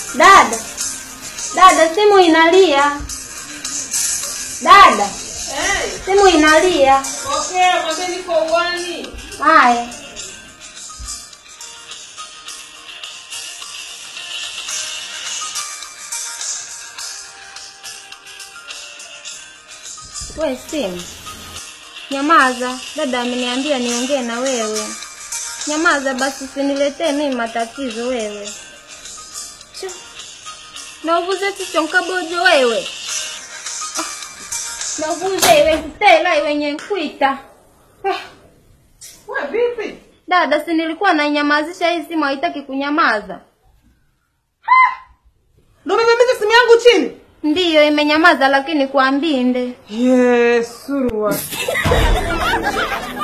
Dada, dada, simu inalia. Dada, Hey, simu inalia. pokea, mwambie niko uwani. Haya. We simu, nyamaza. Dada ameniambia niongee na wewe. Nyamaza basi, usiniletee mimi matatizo wewe. Chu. nauvuze chicho nkabojo wewe Ah, nauvuze iwe kutela iwenye nkwita Ah. We vipi? Dada, si nilikuwa nainyamazisha hii simu haitaki kunyamaza. Ndio umebeba simu yangu chini? Ndiyo imenyamaza, lakini kwa mbinde. Yesurua.